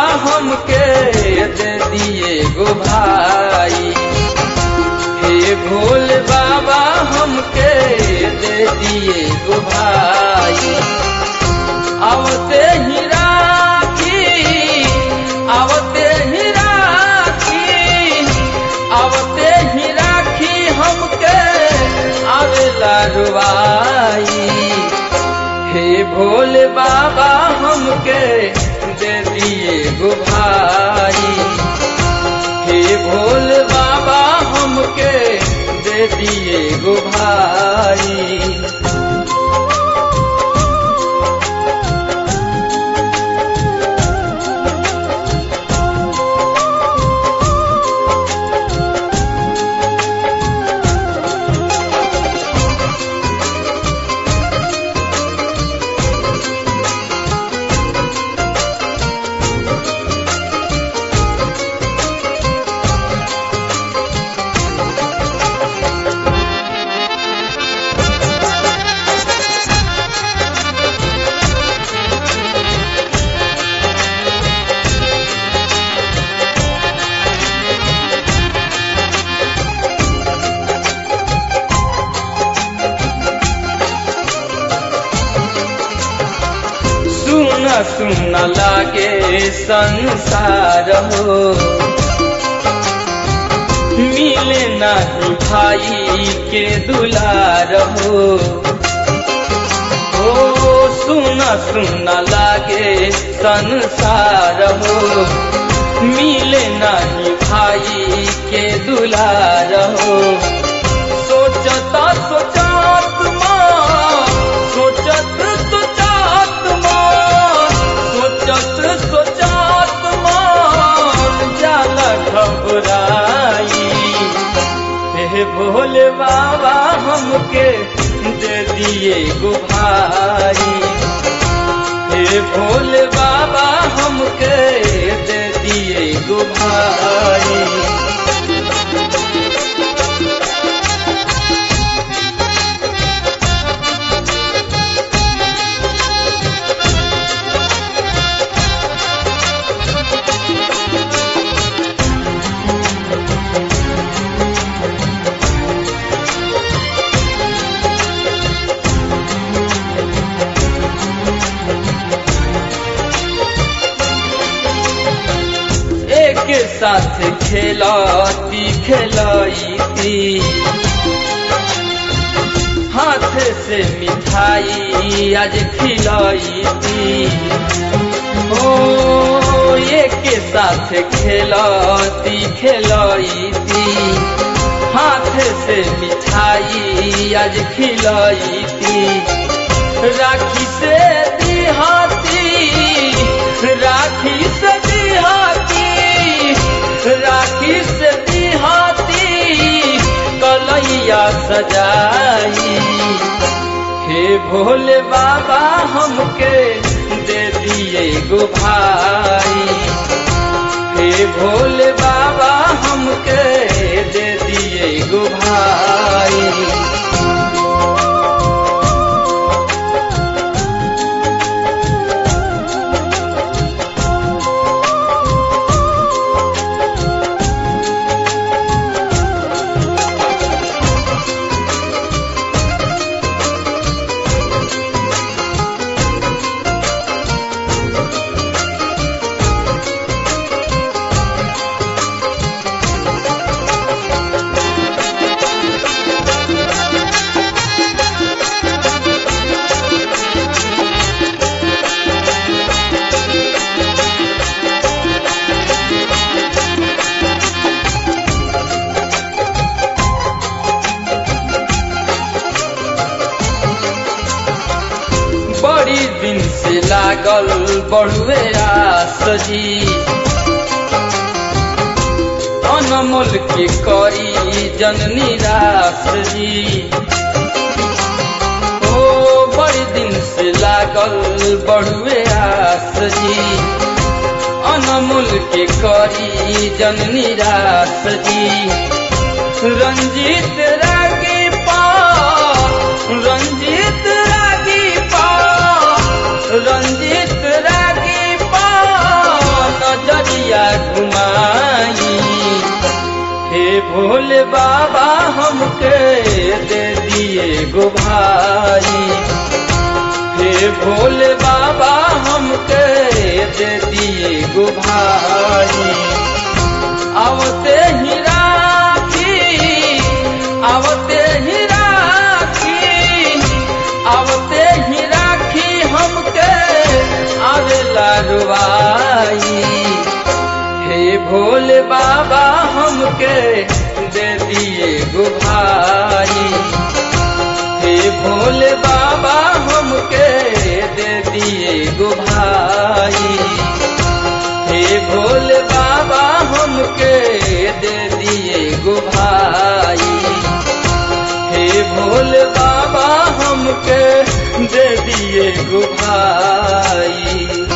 हमके दे दिए गो भाई हे भोले बाबा हमके दे दिए गो भाई आवते ही राखी आवते ही राखी आवते ही राखी हमके आवेला रुवाई हे भोले बाबा हमके दे दिए गो भाई हे भोले बाबा हमके दे दिए गो भाई सुन सुन लागे संसार हो मिले नहीं भाई के दुलार हो ओ सुन सुन लागे संसार हो मिले नहीं भाई के दुलार हो सोचता सोचात माँ सोचत सोचात माँ सोचत सोचात मान जाला घबराई हे भोले बाबा हमके दे दिए गो भाई हे भोले बाबा हमके दे दिए गो भाई एक साथ खेलाती खेलाईती हाथ से मिठाई आज खिलाईती ओ एक साथ खेलाती खेलाईती हाथ से मिठाई आज खिलाईती राखी से दिहाती राखी से दिहाती राखी से दिहाती कलैया सजाई हे भोले बाबा हमके दे दिए गो भाई हे भोले बाबा हमके दे दिए गो भाई बड़ी दिन से लागल बड़ुए आस जी अनमोल के करी जननी रास जी ओ बड़ी दिन से लागल बड़ुए आस जी अनमोल के करी जननी रास जी रंजीत रागी पा रंजीत रागी पा रंजीत रागी पा भोले बाबा हमके दे दिए गो भाई हे भोले बाबा हमके दे दिए गो भाई आवते ही राखी आवते ही राखी आवते ही राखी हमके आवेला रुवाई हे भोले बाबा हमके दे दिए गो भाई हे भोले बाबा हमके दे दिए गो भाई हे भोले बाबा हमके दे दिए गो भाई हे भोले बाबा हमके दे दिए गो भाई